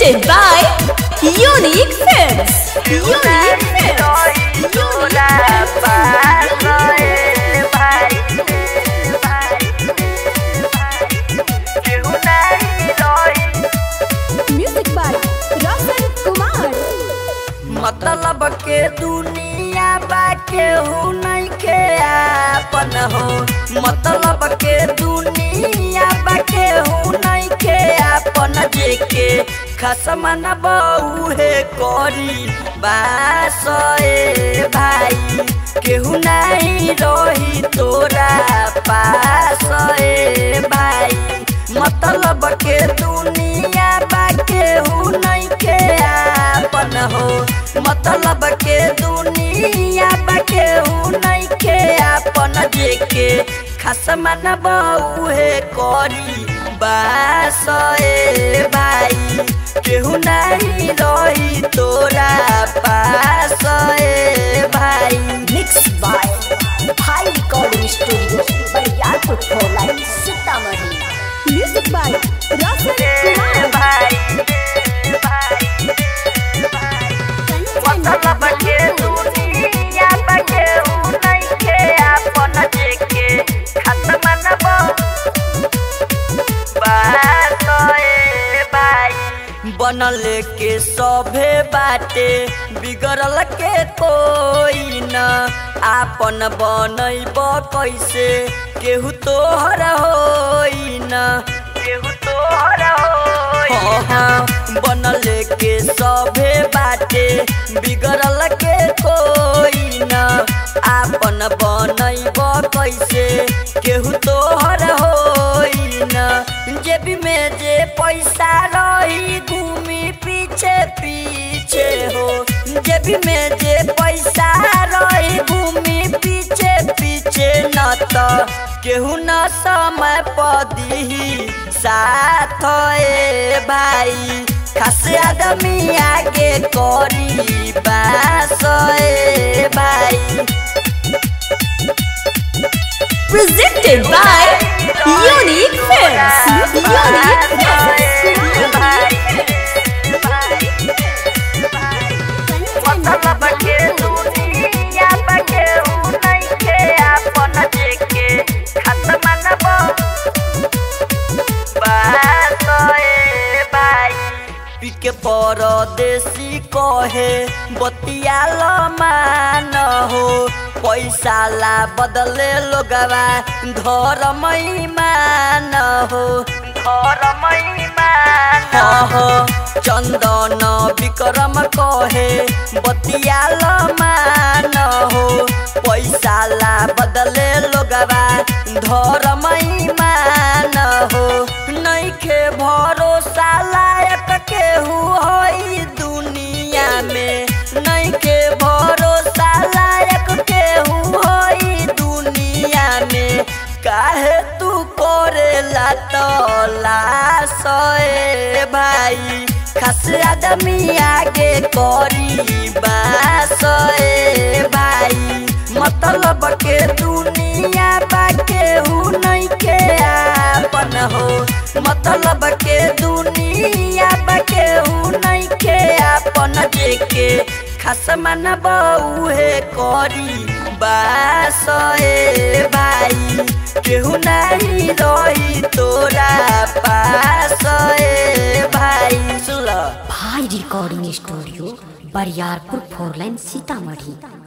Presented by Unique Films. Unique Films. Unique Music by Roshan Kumar. मतलब के दुनिया बा केहू नहीं के आपन हो मतलब के दुनिया बा केहू नहीं के आपन जेके खसमन बहुए करी बास ए भाई केहू नहीं रही तोरा पास ए भाई मतलब के दुनिया बा केहू नहीं के आपन हो मतलब के दुनिया बा केहू नहीं के आपन जेके खसमन बहुए करी बास ए भाई केहू नहीं रही तोरा पास ए भाई Mixed by High Recording Studio. Bariarpur Pholai, Sitamarhi. Music by Roshan Kumar. भाई मतलब के दुनिया बा केहू नहीं के आपन जेके खसमन बात ए भाई बनल के सभे बाटे बिगड़ल के कोई न आपन बनैब कैसे केहू तोहर होई न केहू तोहर होई न बनल के सभे बाटे बिगड़ल के कोई न आपन बनैब कैसे केहू तोहर होई न जेबी में जे पैसा रही घूमी पीछे पीछे हो जेबी में जे पैसा रही घूमी पीछे पीछे न त केहू न समय पदी साथ ए भाई खास आदमी आगे करी बास ए भाई Presented by Unique Films. Unique Films. मतलब के दुनिया बा केहू नहीं के आपन जेके खसमन बात ए भाई पिके परदेसी कहे बतियाल मान हो पैसा ला बदले लोगवा धर्म मान हो धर्म मान हो चंदन विक्रम कहे बतियाल मान हो पैसा ला बदले लोगवा धर्म मान हो नइखे भरोसा लायक केहू होई दुनिया में नइखे भरोसा लायक केहू होई दुनिया में काहे तू करेला तलाश ए भाई खास आदमी आगे करी बास ए भाई मतलब के दुनिया बा केहू नहीं के आपन हो मतलब के दुनिया बा केहू नहीं के आपन जेके खसमन बहुए करी बास ए भाई केहू नहीं रही तोरा पास ए भाई सुला भाई recording studio Bariyarpur four line Sitamarhi